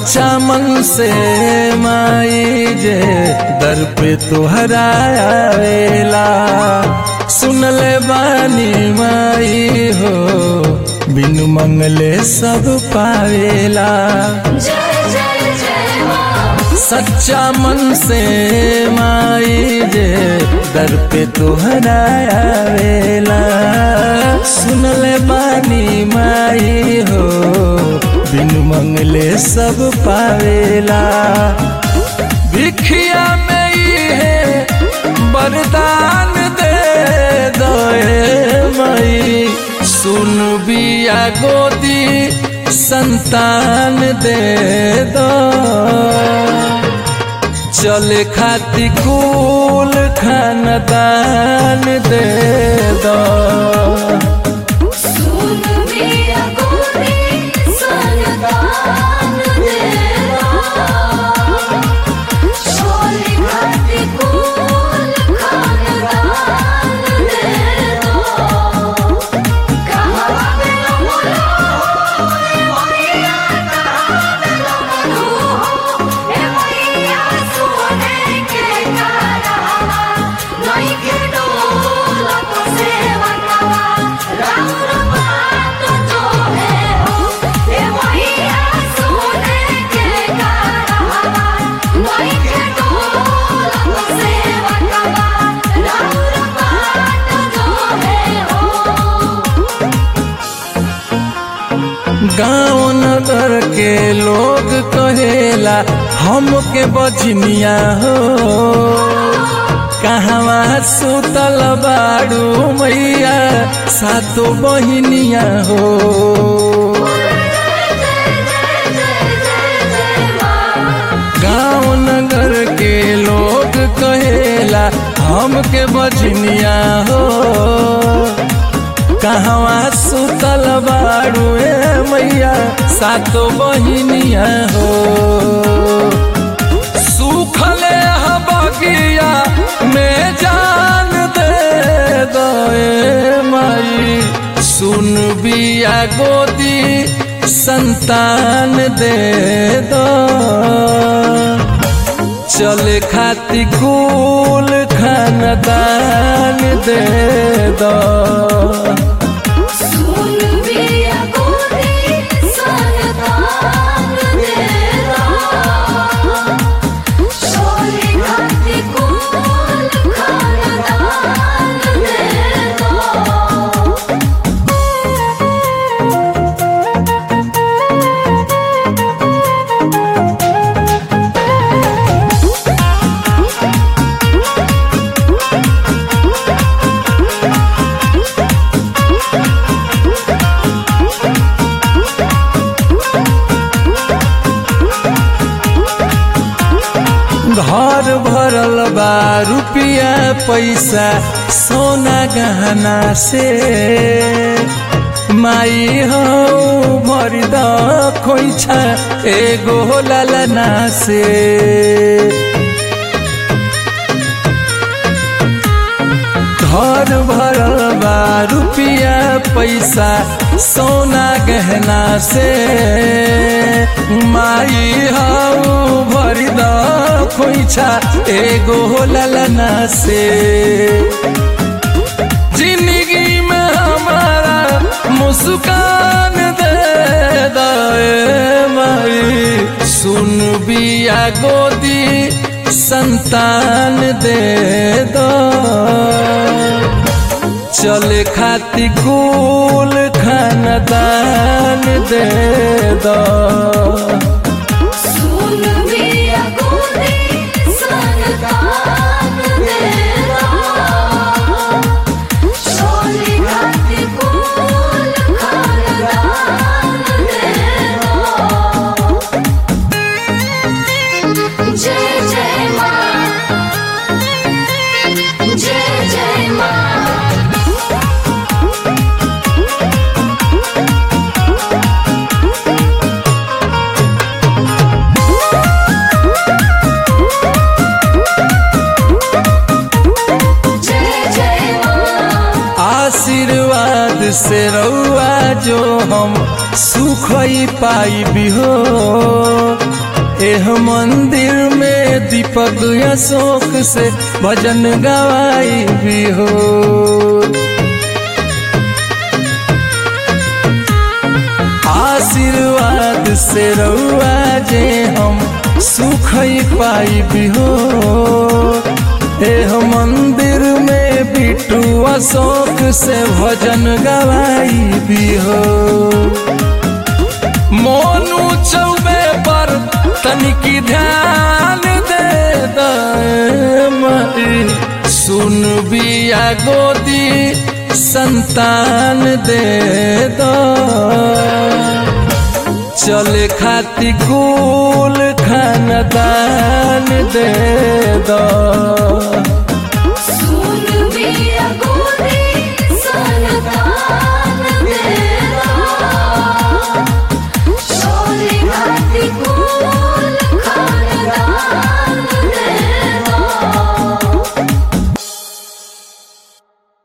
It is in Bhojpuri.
सच्चा मन से माई जे दर पे तुहरा आवेला सुन ले बानी माई हो बिनु मंगले सब पावेला जय जय जय माँ सच्चा मन से माई जे दर पे तुहरा आवेला सुन ले बानी माई हो बिनु मंगले सब पावेला भिखिया में ही है वरदान दे दोए मई सुन बिया गोदी संतान दे दो चले खाती कुल खानदान दे दो सुन मेरा गोरी संतान देवा शोले खाते कुल खानदान देवा कहाँ पे मोला ए मैया कहाँ पे मोला ए मैया सोने के कारवा नहीं के डोला तो सेवा कवा राउर बात जो है हो ए मैया सोने के कारवा नहीं के डोला तो सेवा कवा राउर बात जो है हो गाँव नगर के लोग कहेला हमके बजनिया हो कहवा सुतल बाड़ू मैया सातो बहिनिया हो गाँव नगर के लोग कहेला हमके बजनिया हो कहवा सुतल बाड़ू ए मैया सातो बहिनिया हो सुखले बगिया में जान दे दे माई सुन बिया गोदी संतान दे दो चले खाती कुल खानदान दे दो सुन बिया गोरी संतान देवा शोले खाते कुल खानदान देवा घर भरल बा रुपिया पैसा सोना गहना से माई हो भरि द खोइछा एगो ललना से घर भरल बा रुपिया पैसा सोना गहना से माई हाउ भरि द खोइछा एगो ललना से जिंदगी में हमारा मुस्कान दे दे माई सुन बिया गोदी संतान दे दो चले खाती कुल खानदान दे दो सुन बिया गोरी संतान देवा शोले खाते कुल खानदान देवा जय जय माँ जय जय माँ जय जय माँ आशीर्वाद से रउआ जो हम सुख ही पाई भी हो एह मंदिर में दीपक अशोक से भजन गवाई भी हो आशीर्वाद से रउआ जे हम सुख पाई भी हो एह मंदिर में बिटू अशोक से भजन गवाई भी हो मोनू चौबे पर तनिकी ध्यान दे दई सुन बिया गोदी संतान दे दो चले खाती कुल खानदान दे दो